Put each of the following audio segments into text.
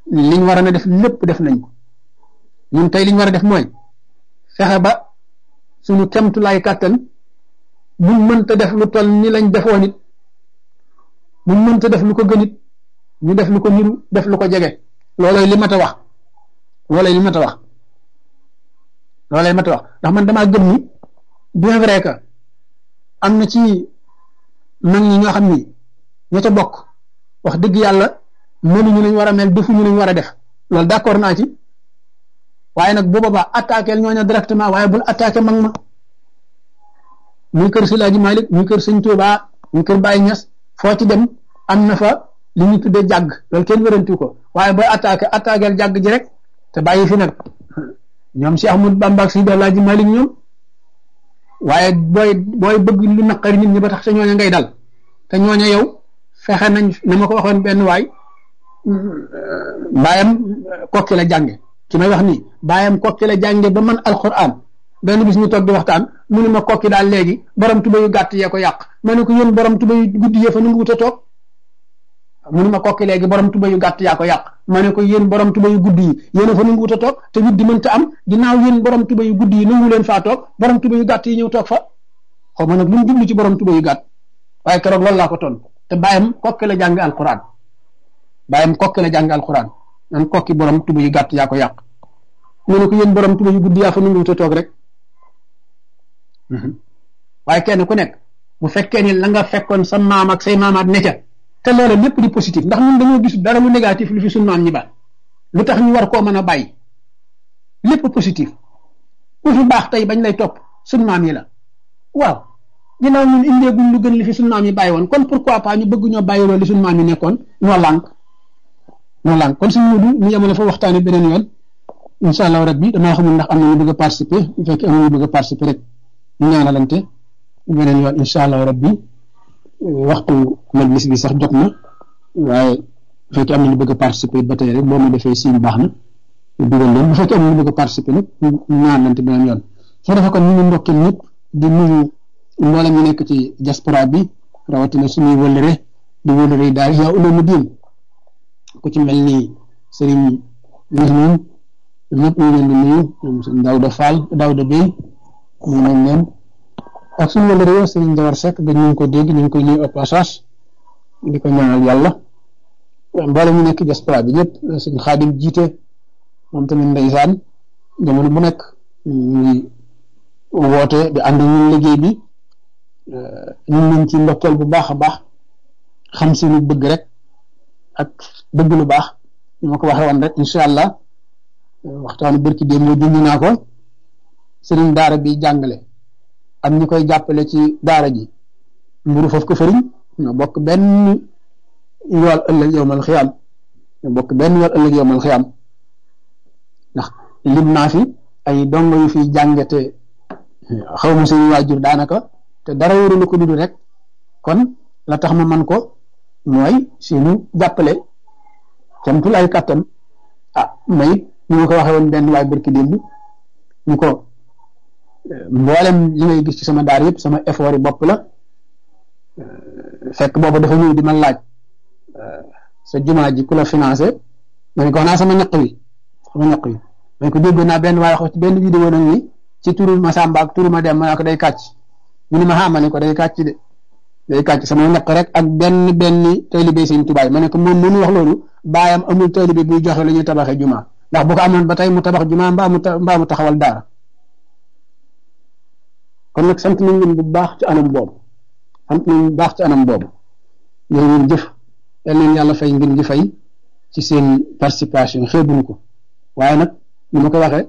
liñ war a def lépp def nañ ko ñun tey liñ war a def mooy fexe ba suñu kemtulaay kàttan buñ mënta def lu toll ni lañ defoon it buñ mënta def lu ko gën it ñu def lu ko niru def lu ko jege loolooy li mat a wax loolooy li mat a wax loolooy mat a wax ndax man damaa gëm ni bien vrai que am na ci mag ñi ñoo xam ni ña ca bokk wax dëgg yàlla mënuñu lañ war a mel defuñu lañ war a def loolu d'accord naa ci waaye nag bu boobaa attaqué ñooñu directement waaye bul attaqué mag ma muy kër Silaaji Malik muy kër Sëñ Tuubaa muy kër Baye Ñas foo ci dem am na fa li ñu tuddee jàgg loolu kenn wérantu ko waaye booy attaqué attaqué jàgg ji rek te bàyyi fi nag ñoom si Ahmadu Bamba ak si Alaaji Malik ñoom waaye booy booy bëgg lu naqari nit ñi ba tax te ñooña ngay dal te ñooña yow fexe nañ na ma ko waxoon benn waay baayam kokki la jànge ki may wax nii baayam kokki la jànge ba man alquran benn bis ñu toog di waxtaan mu ne ma kokki daal léegi borom tuba yu gàtt yee ko yàq ma ne ko yéen borom tuba yu guddi yee fa nu ngi wut a toog mu ne ma kokki léegi borom tuba yu gàtt yaa ko yàq ma ne ko yéen borom tuba yu guddi yi yéen a fa nu ngi wut a toog te wut di mënta am ginnaaw yéen borom tuba yu guddi yi nangu leen faa toog borom tuba yu gàtt yi ñëw toog fa xaw ma nag lu mu jublu ci borom tuba yu gàtt waaye keroog loolu laa ko ton te bàyyam kokki la jàng alquran bàyyam kokki la jàng alquran nan kokki borom tuba yu gàtt yaa ko yàq mu ne ko yéen borom tuba yu guddi yaa fa nu ngi wut a toog rek waaye kenn ku nekk bu fekkee ni la nga fekkoon sa maam ak say maamaat ne ca te loola lépp di positif ndax ñun dañoo gis dara lu négatif lu fi suñu maam ñi ba lu tax ñu war koo mën a bàyyi lépp positif ku fi baax tey bañ lay topp suñu maam yi la waaw ginnaaw ñun indeeguñ lu gën li fi suñu maam yi bàyyi woon kon pourquoi pas ñu bëgg ñoo bàyyi loolu li suñu maam yi nekkoon ñoo lànk ñoo lànk kon suñu mudu ñu yemale fa waxtaane beneen yoon incha allah rabbi damaa xamul ndax am na ñu bëgg a participer bu fekkee am na ñu bëgg a participer rek ñu ñaanalante beneen yoon incha allah rabbi waxtu majlis bi sax jot na waaye bu fekkee am na ñu bëgg a participer ba tey rek boo ma defee siin baax na dugal leen bu fekkee am na ñu bëgg a participer nag ñu ñaanalante beneen yoon soo defee kon ñu ngi ndokkeel ñëpp di nuyu mboolem ñu nekk ci diaspora bi rawatina suñuy wëllëre di wëllëre yi daal yaa uloomu diin ku ci mel ni sëriñ Mouhamed ñëpp ñu leen di nuyu ñoom sëñ Daouda Fall Daouda Bey ñu nañ leen ak suñu wala réew sëriñ Jawar Seck dañ ñu ko dégg ñu ngi koy nuyu au passage di ko ñaanal yàlla mboolem ñu nekk diaspora bi ñëpp sëñ Xaadim jiite moom tamit ndeysaan jamono bu nekk ñuy woote di ànd ñun liggéey bi ñun nañ ci ndokkeel bu baax a baax xam si lu bëgg rek ak bëgg lu baax ñu ma ko waxee woon rek incha allah waxtaanu bërki démb moo junj naa ko sëriñ daara bi jàngale am ñi koy jàppale ci daara ji mburu foofu ko fëriñ ñoo bokk benn yool ëllëg yowmal xiyaam ñoo bokk benn yool ëllëg yowmal xiyaam ndax lim naa fi ay dongo yu fiy jàngate xaw ma seen waajur daanaka te dara wóorulu ko dudu rek kon la tax ma man ko mooy seenu jàppale camtul ay kàttan ah may ñu ma ko waxee woon benn waay barki démb ñu ko mboolem li ngay gis ci sama daar yëpp sama effort yi bopp la fekk boobu dafa ñëw di ma laaj sa jumaa ji ku la financé ma ne ko naa sama ñaq wi sama ñaq wi ma ne ko déggoon naa benn waaye wax ci benn vidéo nag ni ci turu ma Samba ak turu ma dem ma ne ko day kàcc mu ne ma xaa ma ne ko day kàcc de day kàcc sama ñaq rek ak benn benn taalibe sëñ tubaay ma ne ko moom mënu wax loolu baayam amul taalibe buy joxe la ñuy tabaxee jumaa ndax bu ko amoon ba tey mu tabax jumaa mbaa mu mbaa mu taxawal daara kon nag sant nañ leen bu baax ci anam boobu sant nañ bu baax ci anam boobu ñoo ngeen jëf yal leen yàlla fay ngeen ji fay ci seen participation xeebuñu ko waaye nag ni ma ko waxee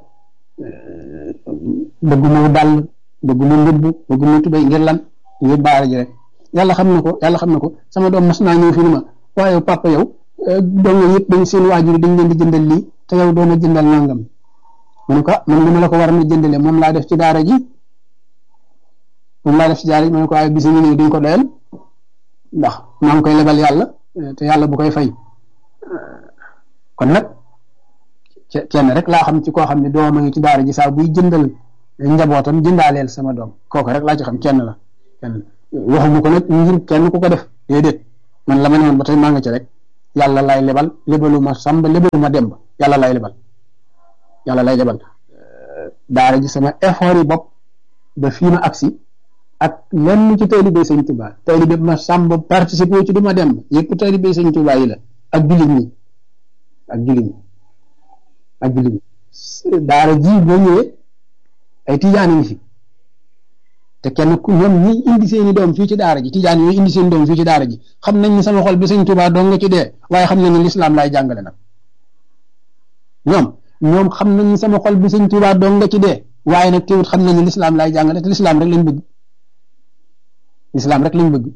bëgguma dàll bëgguma mbubb bëgguma tubéy ngir lan ngir baara ji rek yàlla xam na ko yàlla xam na ko sama doom mas naa ñëw fi ni ma waaye papa yow donga yëpp dañ seen waajur dañ leen di jëndal lii te yow doona jëndal nangam mu ne ko man li ma la ko war a jëndale moom laa def ci daara ji moom laa def ci daara ji ma ne ko waaye bis ñu ñëw duñ ko doyal ndax maa ngi koy lebal yàlla te yàlla bu koy fay kon nag kenn rek laa xam ci koo xam ne doom a ngi ci daara ji saa buy jëndal njabootam jëndaaleel sama doom kooku rek laa ci xam kenn la kenn waxuma ko nag ngir kenn ku ko def déedéet man la ma ne woon ba tey maa nga ci rek yàlla lay lebal lebaluma sàmb lebaluma demb yàlla lay lebal yàlla lay lebal daara ji sama effort yi bopp ba fii ma agsi ak lenn ci taalibe sëñ Tuubaa taalibe ma sàmb participer ci du ma dem yëpp taalibe sëñ Tuubaa yi la ak jullit ñi ak jullit ñi ak jullit ñi daara ji boo ñëwee ay tijaan ngi fi te kenn ku ñoom ñi indi seeni doom fii ci daara ji tijaan yooyu indi seen doom fii ci daara ji xam nañ ni sama xol bi sëñ Tuubaa dong nga ci dee waaye xam nañ ni lislaam laay jàngale nag ñoom ñoom xam nañ ni sama xol bi sëñ Tuubaa dong nga ci dee waaye nag teewut xam nañ ni lislaam laay jàngale te lislaam rek lañ bëgg lislaam rek lañ bëgg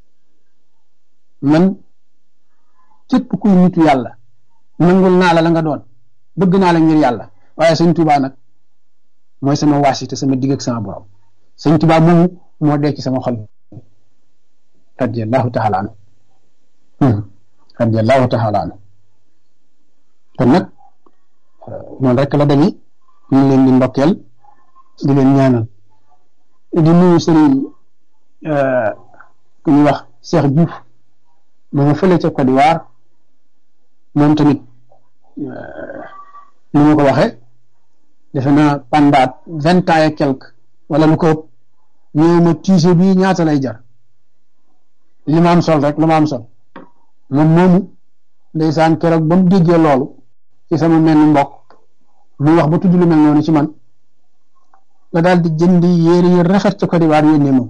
man képp kuy nitu yàlla nangul naa la la nga doon bëgg naa la ngir yàlla waaye sëñ Tuubaa nag mooy sama waasite sama digg ak sama borom sëñ Tuubaa moomu moo dee ci sama xol radiyallahu taala anhu radiyallahu taala anhu kon nag noonu rek la demee ñu leen di ndokkeel di leen ñaanal di nuyu sëriñ ku ñuy wax Cheikh Diouf ma nga fële ca Côte d'Ivoire moom tamit ni ma ko waxee defe naa pendant vingt ans et quelque wala lu ko ëpp ñëw ma tiise bii ñaata lay jar li ma am sol rek lu ma am sol moom moomu ndeysaan keroog ba mu déggee loolu ci sama mel ni mbokk mu wax ba tudd lu mel noonu ci man la daal di jëndi yére yu rafet ca Côte d'Ivoire yónnee ma ko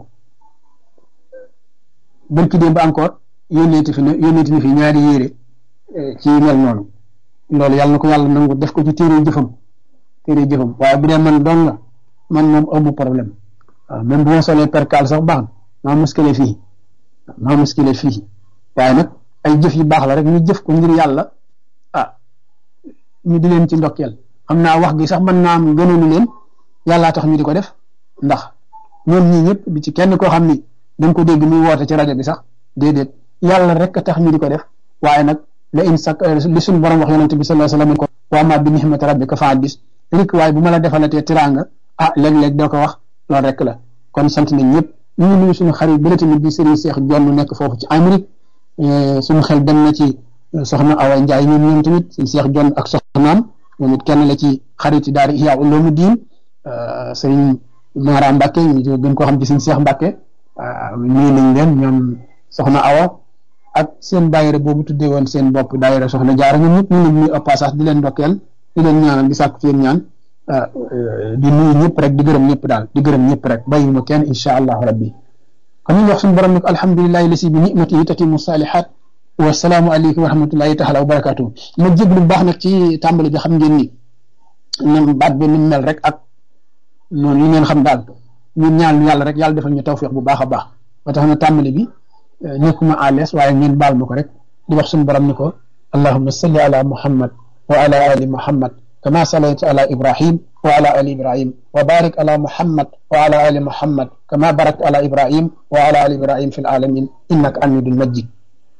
bërki démb encore yónneeti fi ne yónneeti ni fi ñaari yére ci mel noonu loolu yàlla na ko yàlla nangu def ko ci téere jëfam téere jëfam waaye bu dee man doon la man moom amu problème waaw même bu ma solee percal sax baax na maa muskile fii maa muskile fii waaye nag ay jëf yu baax la rek ñu jëf ko ngir yàlla ah ñu di leen ci ndokkeel xam naa wax gi sax mën naa am gënoonu leen yàllaa tax ñu di ko def ndax ñoom ñii ñëpp bi ci kenn koo xam ni da nga ko dégg muy woote ci rajo bi sax déedéet yàlla rek a tax ñu di ko def waaye nag la in sak li suñu borom wax yonente bi sallallahu alayhi wasallam ko wa ma bi nihmati rabbika fa hadis rek waaye bu ma la defalatee tiraanga ah léeg-léeg doo ko wax loolu rek la kon sant nañ ñëpp ñu ngi nuyu suñu xarit bële tamit di Serigne Cheikh Jonn nekk foofu ci Amérique suñu xel dem na ci soxna Awa Ndiaye ñoom ñoom tamit Serigne Cheikh Jonn ak soxnaam moom it kenn la ci xarit daara Ihya Ulumuddin Serigne Mara Mbacke ñu gën koo xam ci Serigne Cheikh Mbacke nuyu nañ leen ñoom soxna Awa ak seen daayira boobu tuddee woon seen bopp daayira soxna jaara ñoom ñëpp ñu leen nuyu au passage di leen ndokkeel di leen ñaanal di sàkku ci yéen ñaan di nuyu ñëpp rek di gërëm ñëpp daal di gërëm ñëpp rek bàyyi ma kenn insha allahu rabbi kon ñu wax suñu borom nag alhamdulilahi lasi bi nimatihi tatimu salihat wasalaamu aleykum wa rahmatullahi taala wa barakatuhu ma jéglu bu baax nag ci tàmbali bi xam ngeen ni nam baat bi ni mel rek ak noonu li ngeen xam daal ñun ñaan yàlla rek yàlla defal ñu tawfiq bu baax a baax ba tax na tàmbali bi nekkuma à l'aise waaye ngeen baal ma ko rek di wax suñu borom ni ko allahumma salli ala muhammad wa ala ali muhammad كما صليت على إبراهيم وعلى آل إبراهيم وبارك على محمد وعلى آل محمد كما باركت على إبراهيم وعلى آل إبراهيم في العالمين إنك حميد مجيد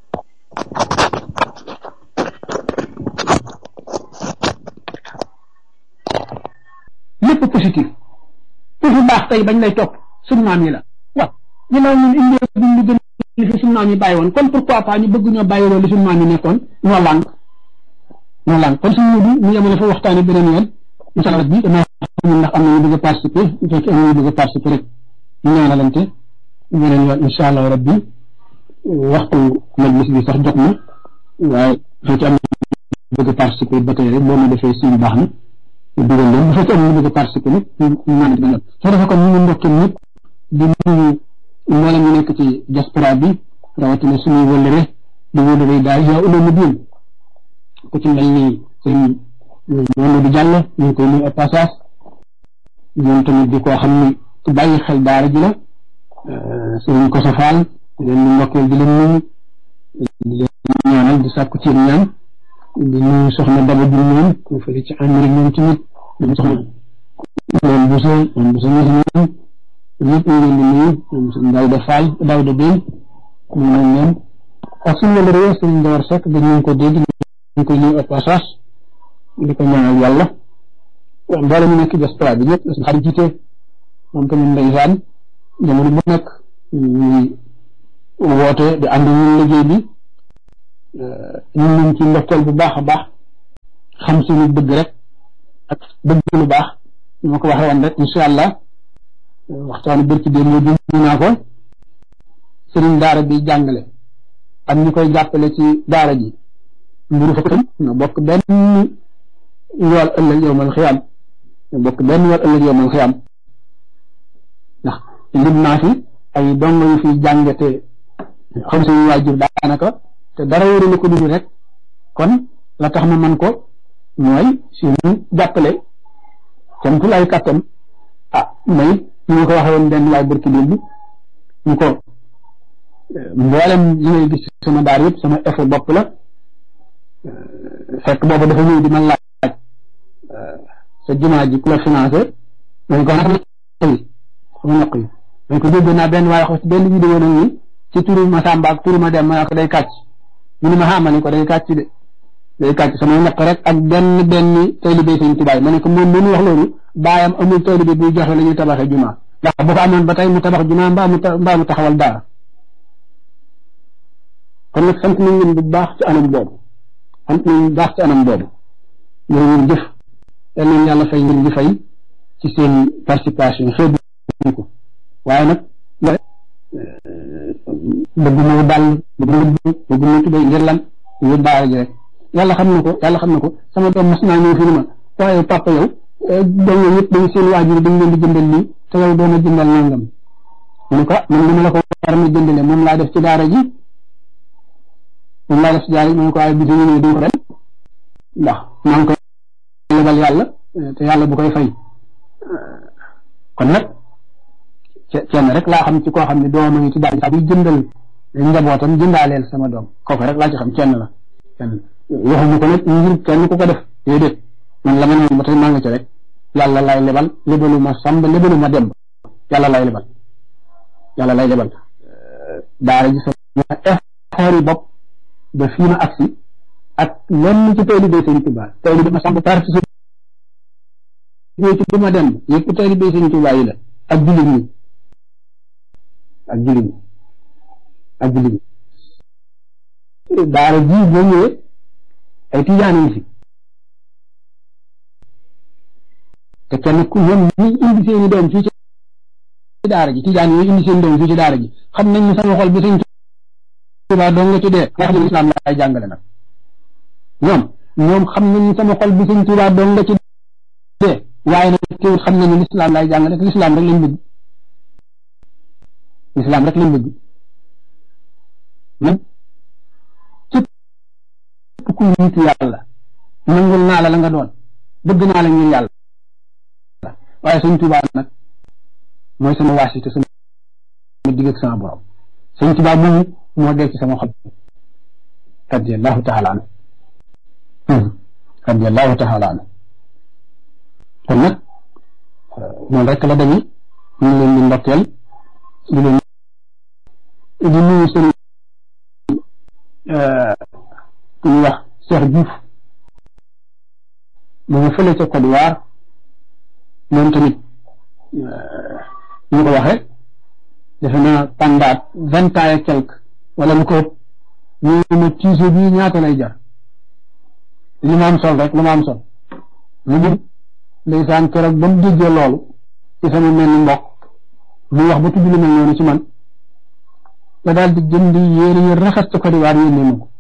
lépp positif pour fu baax tey bañ lay topp suñu maam yi la waaw ñu naan ñun indee duñ lu gën li fi suñu maam yi bàyyi woon kon pourquoi pas ñu bëgg ñoo bàyyi loolu li suñu maam yi nekkoon ñoo lànk ñoo lànk kon suñu mudu mu yemale fa waxtaane beneen yoon incha allah bi dama xamul ndax am na ñu bëgg a participer bu fekkee am na ñu bëgg a participer rek ñu ñaanalante beneen yoon incha allah rabbi waxtu majlis bi sax jot na waaye bu fekkee am na bëgg a participer ba tey rek boo ma defee suñu baax na dugal leen bu fekkee am na ñu bëgg a participer nag ñu ñaan ba ñëpp soo defee kon ñu ngi ndokkee ñëpp di nuyu mboolem ñu nekk ci diaspora bi rawatina suñuy wëllëre di wëllëre daal yaa uloomu diin ku ci mel ni sëñ Mamadou Diallo ñu ngi koy nuyu au passage ñoom tamit di koo xam ni ku bàyyi xel daara ji la sëñ Koso Fall di leen di ndokkeel di leen nuyu di leen ñaanal di sàkku ci ñaan di nuyu soxna Daba Diouf ñoom ku fële ci Amérique ñoom tamit ñoom soxna moom Bousso moom Bousso ñoom ñoom ñëpp ñu leen di nuyu ñoom sëñ Daouda Fall Daouda Bène ñu nañ leen ak suñu la réew sëñ Ndawar Seck dañu ko dégg ñu koy nuyu au passage di ko ñaanal yàlla mboolem ñu nekk diaspora bi ñëpp suñu xarit jiite moom tamit ndeysaan jamono bu nekk ñuy woote di ànd ñun liggéey bi ñu ngi leen ci ndokkeel bu baax a baax xam suñu bëgg rek ak bëgg lu baax ñu ma ko waxee woon rek incha allah waxtaanu bërki dé moo dund naa ko sëriñ daara bi jàngale ak ñi koy jàppale ci daara ji mburu fa tam ñoo bokk benn yool ëllëg yowmal xiyaam ñoo bokk benn yool ëllëg yowmal xiyaam ndax lim naa fi ay dongo yu fi jànge te xam suñu waajur daanaka te dara wóorul ko dugg rek kon la tax ma man ko mooy suñu jàppale camtul ay kàttan ah may ñu nga ko waxee woon benn waay barki démb ñu ko mboolem li ngay gis sama daar yëpp sama effet bopp la fekk boobu dafa ñëw di ma laaj sa jumaa ji ku la financé dañ ko nag yi sama ñaq yi dañ ko dégg naa benn waaye wax ci benn vidéo nag ni ci turu ma Samba ak turu ma dem ma ko day kàcc mu ne ma xamal ni ko day kàcc de day kàcc sama ñaq rek ak benn benn taalibe sëñ Tuubaa ma ne ko moom mënu wax loolu baayam amul taalibe buy joxe la ñuy tabaxee jumaa ndax bu ko amoon ba tey mu tabax jumaa mbaa mu mbaa mu taxawal daara kon nag sant nañ leen bu baax ci anam boobu sant nañ bu baax ci anam boobu ñoo ngeen jëf yal nañ yàlla fay ngeen di fay ci seen participation xeebu ko waaye nag bëgg ma dal bëgg ma bëgg ma tubay ngir lan yu daara ji rek yàlla xam na ko yàlla xam na ko sama doom mas naa ñëw fi ni ma waaye papa yow doom yooyu yëpp dañ seen waajur dañ leen di jëndal lii te yow doon a jëndal nangam mu ne ko man dama la ko war a jëndale moom laa def ci daara ji moom laa def ci daara ji mu ne ko waaye bis ñu ñëw duñ ko dem ndax maa ngi koy lebal yàlla te yàlla bu koy fay kon nag kenn rek laa xam ci koo xam ne doom a ngi ci daara ji buy jëndal njabootam jëndaaleel sama doom kooku rek laa ci xam kenn la kenn waxuñu ko nag ngir kenn ku ko def déedéet man la ma ne ba tey maa nga ci rek yàlla lay lebal lebalu ma sàmb lebalu ma demb yàlla lay lebal yàlla lay lebal daara ji sama effort yi bopp ba fii ma agsi ak lenn ci taalibe Sëñ Tuubaa taalibe ma sàmb participé ci du ma demb yëpp taalibe Sëñ Tuubaa yi la ak jullit ñi ak jullit ñi ak jullit ñi daara ji boo ñëwee ay tijaan yi fi te kenn ku ñoom ñi indi seeni doom fii ci daara ji tijaan yooyu indi seen doom fii ci daara ji xam nañ ne sama xol bi sëñ Tuubaa dong nga ci dee nga xam ne lislaam laay jàngale nag ñoom ñoom xam nañ ne sama xol bi sëñ Tuubaa dong nga ci dee waaye nag teewul xam nañ ne lislaam laay jàngale te lislaam rek lañ bëgg lislaam rek lañ bëgg man képp ku nitu yàlla nangul naa la la nga doon bëgg naa la ngir yàlla waaye sëñ Tuubaa nag mooy sama waasite sama digg ak sama borom sëñ Tuubaa moomu moo dee ci sama xol radiyallahu taala anhu radiyallahu taala anhu kon nag noonu rek la demee ñu ngi leen di ndokkeel di leen di nuyu sëñ ku ñuy wax Cheikh Diouf mu ngi fële ca Côte d'Ivoire moom tamit ñu ko waxee defe naa pendant vingt ans et quelque wala lu ko ëpp ñu ma tiise bii ñaata lay jar li ma am sol rek lu ma am sol lu mu ndeysaan keroog ba mu déggee loolu ci sama mel ni mbokk muy wax ba tudd lu mel noonu ci man la daal di jënd yéere yi rafet ca Côte d'Ivoire yónnee ma ko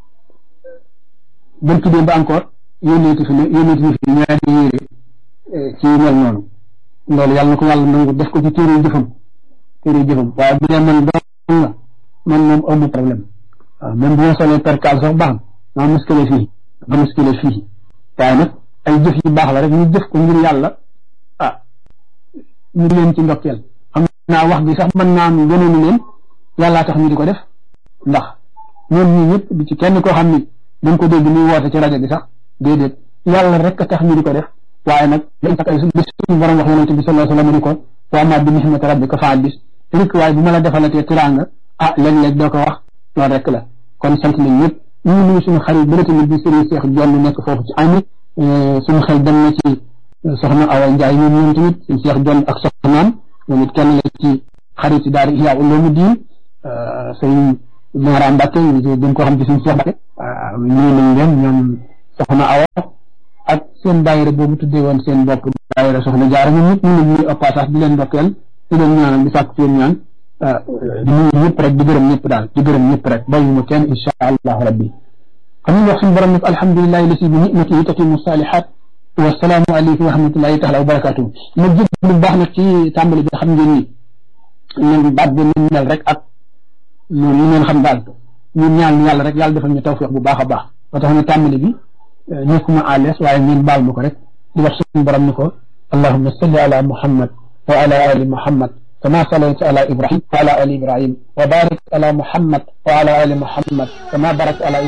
bërki démb encore yónneeti fi ne yónneeti fi ñaari yéere ci mel noonu loolu yàlla na ko yàlla nangu def ko ci téere jëfam téere jëfam waaye bu dee man doon la man moom amu problème waaw même bu ma solee percal sax baax maa muskile fii ma muskile fii waaye nag ay jëf yu baax la rek ñu jëf ko ngir yàlla ah ñu leen ci ndokkeel xam naa wax bi sax mën naa am gënoonu leen yàllaa tax ñu di ko def ndax ñoom ñii ñëpp di ci kenn koo xam ni dañ ko dégg muy woote ci rajo bi sax déedéet yàlla rek a tax ñu di ko def waaye nag dañ tax ay bis suñu borom wax yonente bi sallallahu alayhi wa sallam ni ko wa ma bi nihmati rabbika fa bis rek waaye bu ma la defalatee tiraanga ah léeg-léeg doo ko wax loolu rek la kon sant nañ ñëpp ñu ngi nuyu suñu xarit bëri tamit bi Serigne Cheikh Jonn nekk foofu ci ami suñu xel dem na ci soxna Awa Ndiaye ñoom ñoom tamit suñu Cheikh Jonn ak soxnaam moom it kenn la ci xarit yi daal Ihya Ulumuddin sëñ Mara Mbacke ñu gën koo xam ci suñu Cheikh Mbacke nuyu nañ leen ñoom soxna Awa ak seen daayira boobu tuddee woon seen bopp daayira soxna jaara ñoom ñëpp ñu ngi ñuy passage di leen ndokkeel di leen ñaanal di sàkk seen ñaan di nuyu ñëpp rek di gërëm ñëpp daal di gërëm ñëpp rek bàyyuma kenn insha allahu rabbi xam nga wax suñu borom nag alhamdulilahi lasi bi nicmatihi tatimu salihat wasalaamu aleykum wa rahmatullahi taala wa barakatuhu ma jëg lu baax nag ci tàmbali bi xam ngeen ni ñun baat bi ñu mel rek ak noonu ñu ngeen xam daal ñun ñaan yàlla rek yàlla defal ñu tawfiq bu baax a baax ba tax na tàmbali bi nekkuma à l'aise waaye ngeen baal ma ko rek di wax suñu borom ni ko allahumma salli ala muhammad wa ala ali muhammad كما صليت على إبراهيم وعلى آل إبراهيم وبارك على محمد وعلى آل محمد كما باركت على